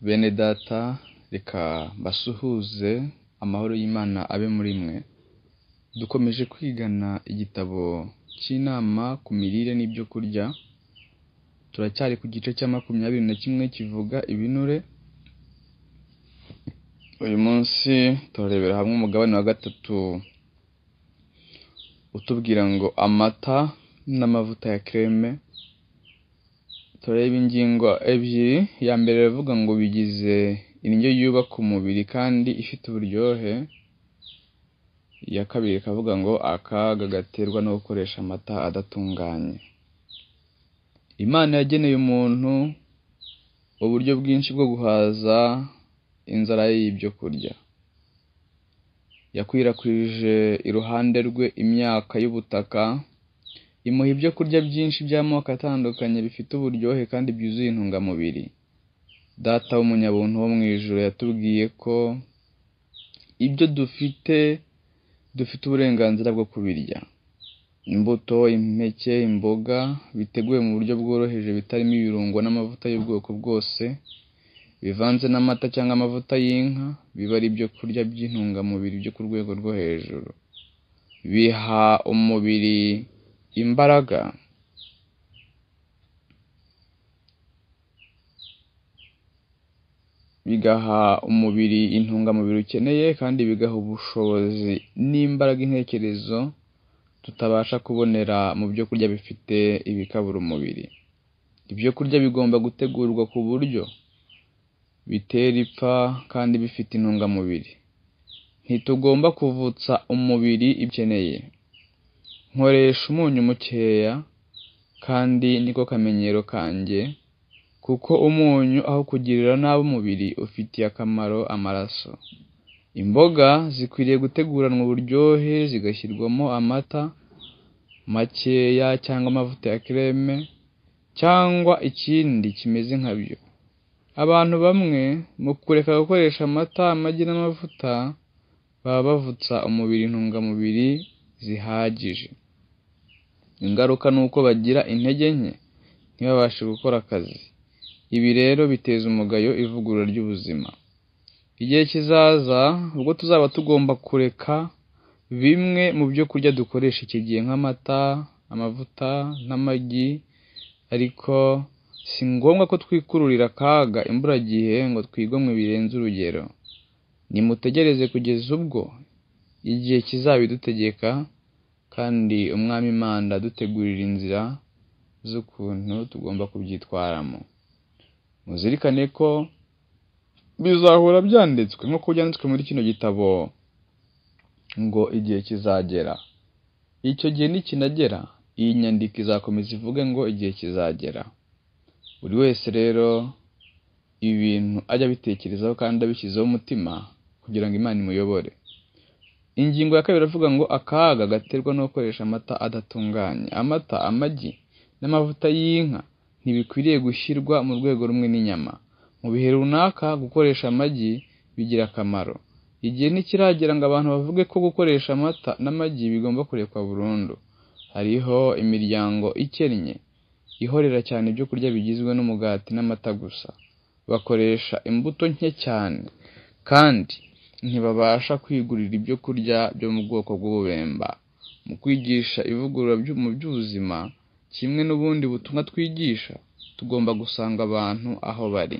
Bene Data reka mbasuhuze, amahoro y'Imana abe muri mwe, dukomeje kwigana igitabo cy'inama ku mirire n'ibyo kurya, turacyari ku gice cya makumyabiri na kimwe kivuga ibinure, uyu munsi turarebera hamwe umugabane wa gatatu utubwira ngo amata n'amavuta ya kereme, turareba ingingo ebyiri, iya mbere iravuga ngo bigize indyo yubaka umubiri kandi ifite uburyohe, iya kabiri ikavuga ngo akaga gaterwa no gukoresha amata adatunganye. Imana yageneye umuntu uburyo bwinshi bwo guhaza inzara ye y'ibyo kurya. Yakwirakwije iruhande rwe imyaka y'ubutaka, imuha ibyo kurya byinshi by'amoko atandukanye bifite uburyohe kandi byuzuye intungamubiri. Data w'umunyabuntu wo mu ijuru yatubwiye ko ibyo dufite dufite uburenganzira bwo kubirya. Imbuto, impeke, imboga biteguye mu buryo bworoheje bitarimo ibirungo n'amavuta y'ubwoko bwose, bivanze n'amata cyangwa amavuta y'inka, biba ari ibyo kurya by'intungamubiri byo ku rwego rwo hejuru. Biha umubiri imbaraga. bigaha umubiri intungamubiri ukeneye kandi bigaha ubushobozi n'imbaraga intekerezo tutabasha kubonera mu byo kurya bifite ibikabura umubiri. Ibyo kurya bigomba gutegurwa ku buryo bitera ipfa kandi bifite intungamubiri. Ntitugomba kuvutsa umubiri ibyo ukeneye. Nkoresha umunyu mukeya kandi niko kamenyero kanjye, kuko umunyu aho kugirira nabi umubiri ufitiye akamaro amaraso. Imboga zikwiriye guteguranwa uburyohe zigashyirwamo amata makeya cyangwa amavuta ya kereme cyangwa ikindi kimeze nkabyo. Abantu bamwe mu kureka gukoresha amata, amagi n'amavuta baba bavutsa umubiri intungamubiri zihagije. Ingaruka ni uko bagira intege nke ntibabashe gukora akazi. Ibi rero biteza umugayo ivugurura ry'ubuzima. Igihe kizaza ubwo tuzaba tugomba kureka bimwe mu byo kurya dukoresha iki gihe nk'amata, amavuta n'amagi, ariko si ngombwa ko twikururira akaga imburagihe ngo twigomwe birenze urugero. Nimutegereze kugeza ubwo igihe kizabidutegeka kandi umwami Imana adutegurira inzira z'ukuntu tugomba kubyitwaramo. Muzirikane ko bizahora byanditswe nk'uko byanditswe muri kino gitabo ngo igihe kizagera. Icyo gihe nikinagera iyi nyandiko izakomeza ivuge ngo igihe kizagera. Buri wese rero ibintu ajya abitekerezaho kandi abishyizeho umutima kugira ngo Imana imuyobore. Ingingo ya kabiri iravuga ngo akaga gaterwa no gukoresha amata adatunganye. Amata, amagi n'amavuta y'inka ntibikwiriye gushyirwa mu rwego rumwe n'inyama. Mu bihe runaka gukoresha amagi bigira akamaro. Igihe ntikiragera ngo abantu bavuge ko gukoresha amata n'amagi bigomba kurekwa burundu. Hariho imiryango ikennye ihorera cyane ibyo kurya bigizwe n'umugati n'amata gusa. Bakoresha imbuto nke cyane kandi ntibabasha kwigurira ibyo kurya byo mu bwoko bw'ububemba. Mu kwigisha ivugurura mu by'ubuzima kimwe n'ubundi butumwa twigisha, tugomba gusanga abantu aho bari.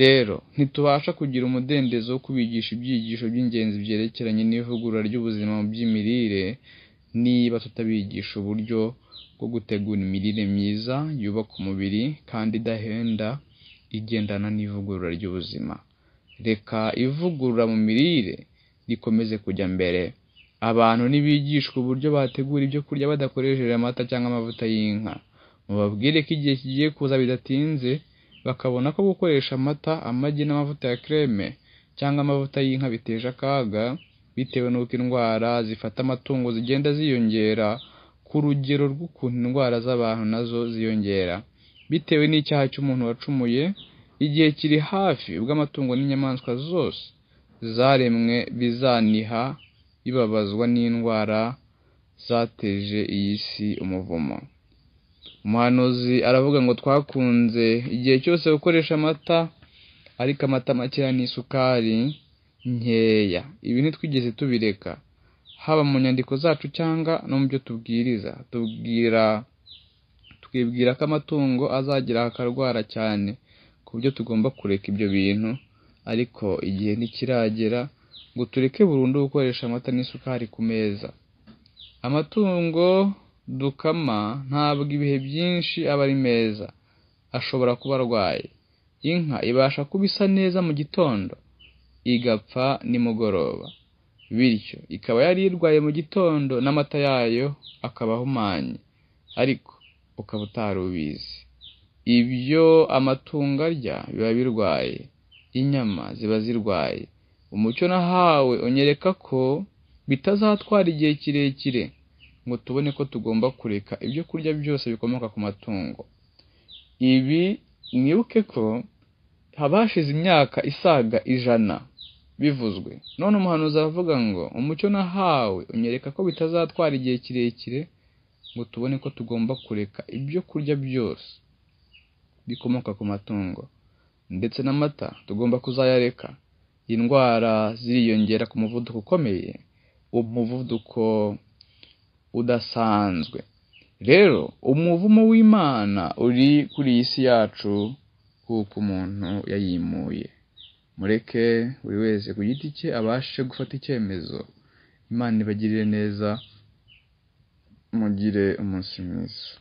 Rero ntitubasha kugira umudendezo wo kubigisha ibyigisho by'ingenzi byerekeranye n'ivugurura ry'ubuzima mu by'imirire, niba tutabigisha uburyo bwo gutegura imirire myiza yubaka umubiri kandi idahenda igendana n'ivugurura ry'ubuzima. Reka ivugurura mu mirire rikomeze kujya mbere. Abantu nibigishwa uburyo bategura ibyo kurya badakoresheje amata cyangwa amavuta y'inka. Mubabwire ko igihe kigiye kuza bidatinze bakabona ko gukoresha amata, amagi n'amavuta ya kereme cyangwa amavuta y'inka biteje akaga bitewe n'uko indwara zifata amatungo zigenda ziyongera ku rugero rw'ukuntu indwara z'abantu nazo ziyongera. Bitewe n'icyaha cy'umuntu wacumuye, igihe kiri hafi ubwo amatungo n'inyamaswa zose zaremwe bizaniha bibabazwa n'indwara zateje iyi si umuvumo. Umuhanuzi aravuga ngo twakunze igihe cyose gukoresha amata, ariko amata makeya n'isukari nkeya ibi ntitwigeze tubireka haba mu nyandiko zacu cyangwa no mu byo tubwiriza tubwira twibwira ko amatungo azagira akarwara cyane ku buryo tugomba kureka ibyo bintu ariko igihe ntikiragera ngo tureke burundu gukoresha amata n'isukari ku meza amatungo dukama ntabwo ibihe byinshi aba ari meza ashobora kuba arwaye inka ibasha kuba isa neza mu gitondo igapfa nimugoroba bityo ikaba yari irwaye mu gitondo n'amata yayo akaba ahumanye ariko ukaba utari ubizi ibyo amatungo arya biba birwaye inyama ziba zirwaye umucyo nahawe unyereka ko bitazatwara igihe kirekire ngo tubone ko tugomba kureka ibyo kurya byose bikomoka ku matungo ibi mwibuke ko habashize imyaka isaga ijana bivuzwe none umuhanuzi aravuga ngo umucyo nahawe unyereka ko bitazatwara igihe kirekire ngo tubone ko tugomba kureka ibyo kurya byose bikomoka ku matungo ndetse n'amata tugomba kuzayareka indwara ziriyongera ku muvuduko ukomeye umuvuduko udasanzwe rero umuvumo w'imana uri kuri iyi si yacu kuko umuntu yayimuye mureke buri wese ku giti cye abashe gufata icyemezo imana ibagirire neza mugire umunsi mwiza